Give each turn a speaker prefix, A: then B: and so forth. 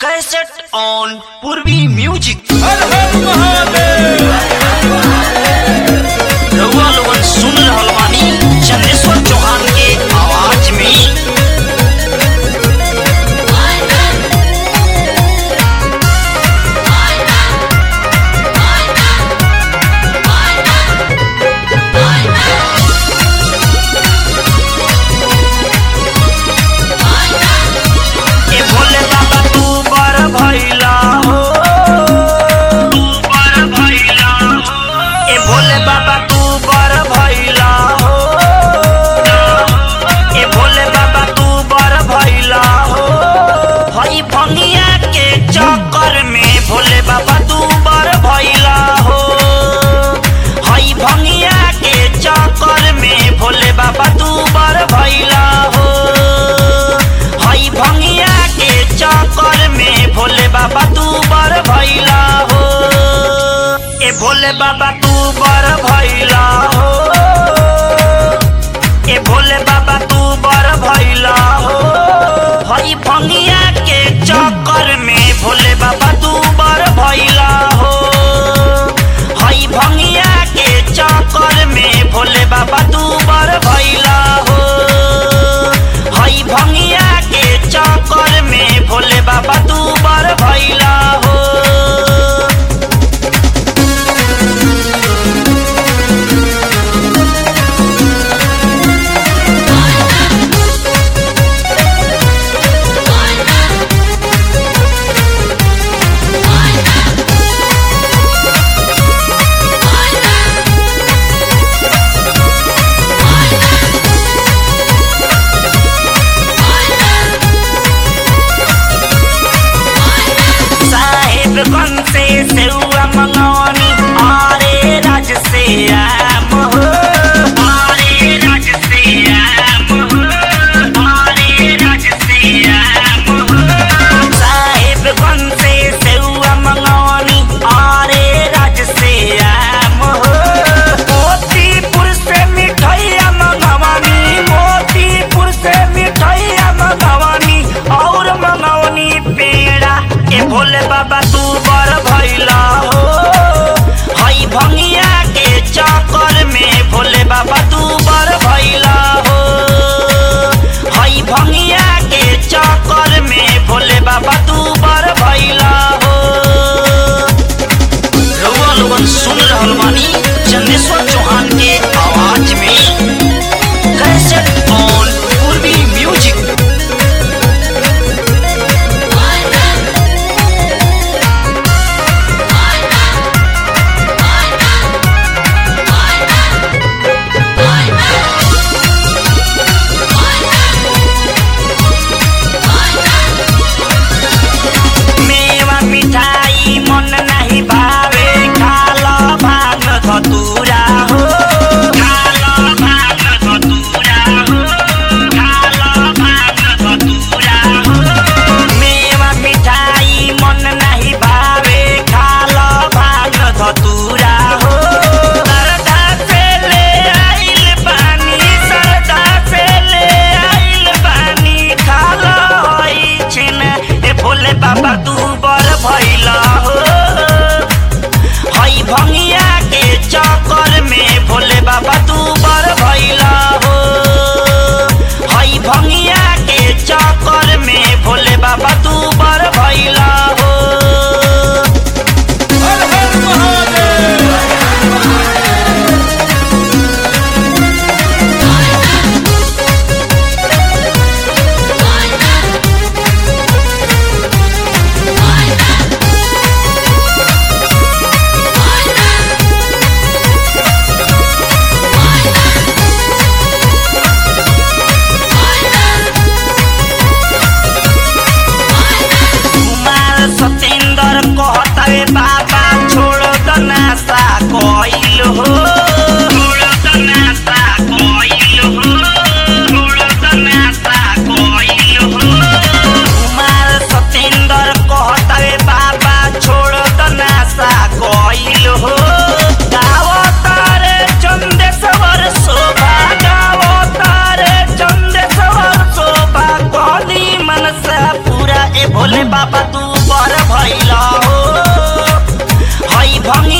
A: cassette on Purvi music
B: हर हर महादेव
A: रउआ लोगन सुन रहल बानी चंदेश्वर चौहान के आवाज में ए भोले बाबा तू बर भइला हो तू बर भइला हो ए भोले बाबा तू बर भइला हो ए भोले बाबा तू बर भइला हो हई भंगिया के चक्कर में भोले बाबा तू बर भइला हो हई भंगिया के चक्कर में भोले बाबा तू बर भइला हो हई भंगिया के चक्कर में भोले बाबा तू बर भइला हो ए भोले बाबा तू बर भइला हो ए भोले बाबा तू बर भइला हो हई भंगिया के चक्कर में भोले बाबा तू बर भइला हो हई भंगिया के चक्कर में भोले बाबा तू बर भइला हो हई भंगिया के चक्कर में भोले बाबा तू बर भइला हो साहेबगंज से सेउआ मंगौनी आरे राज से आम हो आरे राज से आम हो आरे राज से आम हो साहेबगंज से सेउआ मंगौनी आरे राज से आम हो मोतीपुर से मिठाइया मंगवानी मोतीपुर से मिठाइया मंगवानी और मंगवनी पेड़ा ए भोले बाबा तू बर भइला हो हई भंगिया के चक्कर में भोले बाबा तू बर भइला हो हई भंगिया के चक्कर में भोले बाबा तू बर भइला हो रउआ लोगन सुन रहल बानी चंदेश्वर चौहान के आवाज में कैसेट ऑन पूर्वी म्यूजिक मेवा मिठाई मन नाही भावे खाल भाग धतुरा हो खाल भाग धतुरा हो खाल भाग धतुरा हो मेवा मिठाई मन नाही भावे खाल भाग धतुरा हो सरदा से ले आइल बानी सरदा से ले आइल बानी खाल होई छिन ए भोले बाबा तू बर भइला हो हई भंगिया के चक्कर में भोले बाबा तू बर भइला हो हई भंगिया के चक्कर में भोले बाबा तू बर भइला हो
B: हर हर महादेव
A: भैला हो हई भंगी